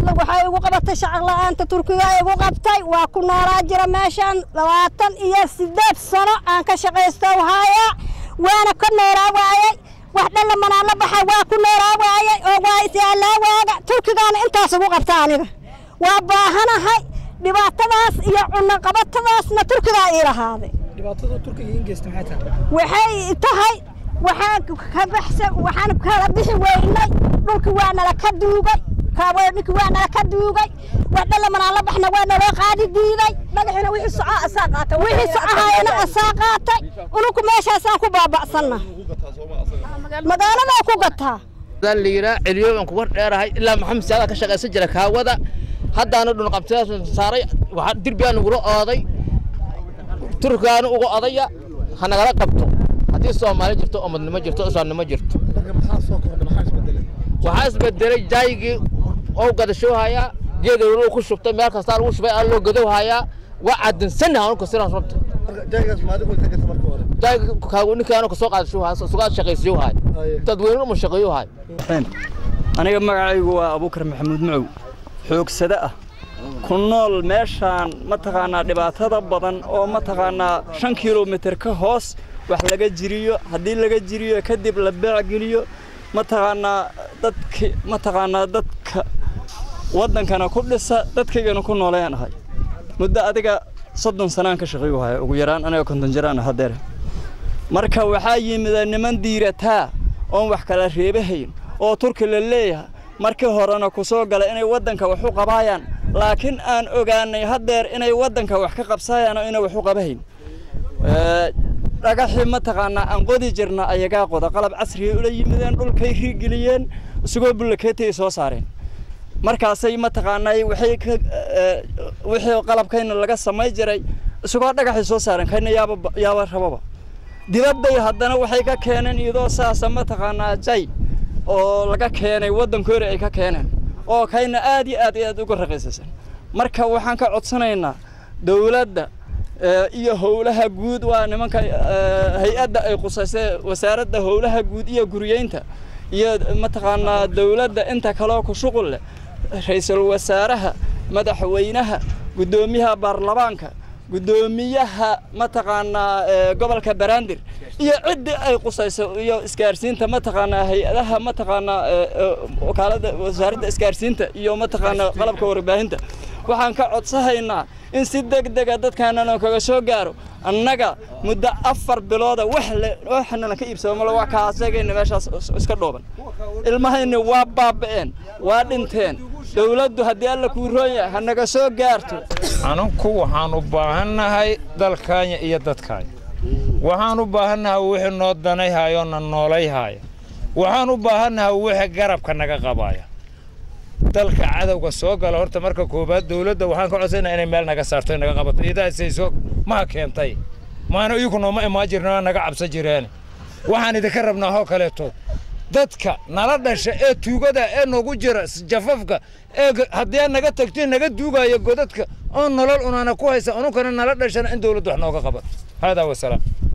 hadla waxay igu qabatay shacaq la'aanta turkiga igu qabtay waa ku noolaa jira meeshaan labaatan iyo siddeed sano aan ka shaqaysto haaya waana ka noolaa waayey wax dhalla manaan la baxay waa ku noolaa waayey oo waa isyaalaa waaga turkigaana intaas igu qabta aniga waa baahanahay dhibaatadaas iyo cunaqabatadaasna turkigaa ii lahaaday dhibaatada turkiga in geysta maxay tahay waxay tahay waxaan ka baxsa waxaan kala bixi weynay dhulki waa nala ka duugay kaaboodhiki waa nala ka duugay wax dhalamanaan la baxna waa naloo qaadi diiday dhagaxina wixii soco asaa qaata wixii socohayana asaa qaatay ununku meeshaasaan ku baaba'sanna magaaladaa ku gataa la yiraa celiyo aan ku war dheerahay ilaa maxamed saada ka shaqaysan jira kaawada haddaana dhun qabtidaas saaray waxaa dirbigaa nagula ooday turkaana uga odaya ha nagala qabto haddii soomaali jirto umadnimo jirto islaamnimo jirto marka maxaa soo kordha maxaa isbedelay waxaa isbedelay jaygii oo gadashoohayaa geeda walow ku shubtay meel kastaa lagu shubay aa loo gadowhayaa waa cadinsannaha anku sidaas rabta marka jaygaas maadigu ka gata marka hore jayga kaagu ninkaanu kasoo qaadashoohaya sugaa shaqaysiyohaay dadweyne uma shaqeeyohaay aniga magacaygu waa abuukar maxamuud macow xoogsade ah ku nool meeshaan mataqaanaa dhibaatada badan oo mataqaanaa shan kilomitir ka hoos wax laga jiriyo haddii laga jiriyo kadib la beecgeliyo mataqaanaa dadki mataqaanaa dadka waddankana ku dhisa dadkaygana ku noolayaan ahay muddo adiga soddon sanaan ka shaqeeyu haya ugu yaraan aniga konton jiraan hadeer marka waxaa yimida niman diirataa oon wax kala reebahayn oo turki la leeyahay markii horena ku soo gala inay waddanka wax u qabaayaan laakiin aan ogaanay haddeer inay waddanka wax ka qabsaayaan oo inay wax u qabahayn dhagaxii mataqaanaa aan qodi jirna ayagaa qoda qalab casriyay ula yimideen dhulkay riiggeliyeen isagoo bullakeetay soo saareen markaasay mataqaanaa waxay ka wixii qalabkayna laga samay jiray isagoo dhagaxay soo saareen kayna yaaba yaaba rababa dibadday haddana waxay ka keeneen iyadoo saasa mataqaanaa jay oo laga keenay waddankoori ay ka keeneen oo kayna aad iyo aad iyo aad uga raqiisaysan marka waxaan ka codsanaynaa dowladda iyo howlaha guud waa nimanka hay-adda ay qusaysay wasaaradda howlaha guud iyo guriyeynta iyo mataqaanaa dowladda inta kaloo ku shuqul leh ra-iisul wasaaraha madaxweynaha guddoomiyaha baarlamaanka guddoomiyaha mataqaanaa gobolka banaadir iyo ciddii ay qusayso iyo isgaarsiinta mataqaanaa hay-adaha mataqaanaa wakaalada wasaaradda isgaarsiinta iyo mataqaanaa qalabka warbaahinta waxaan ka codsahaynaa in si deg dega dadkaanana kaga soo gaaro annaga muddo afar bilooda wax le waxnana ka iibsado male waa kaasagayna meeshaas iska dhooban ilmahayna waa baaba'een waa dhinteen dowladdu haddii alla kuu roon yahay ha naga soo gaarto anunku waxaan u baahannahay dalkaanya iyo dadkaanya waxaan u baahannahay wixii noo danayhaayoo na noolayhaaya waxaan u baahannahay wixii garabka naga qabaaya dalka cadowga soo gala horta marka koobaad dowladda waxaan ka codsanaa inay meel naga saarto naga qabato idaasayso maha keentay maana iyagu nooma imaan jirna naga cabsan jireen waxaan idinka rabnaa hoo kaleeto dadka nala dhasha ee tuugada ee noogu jira jafafka ee haddii aad naga tagto naga duugaya godadka oo nolol unaana ku haysa ununkana nala dhashana in dowladdu wax nooga qabato haadaa wasalaam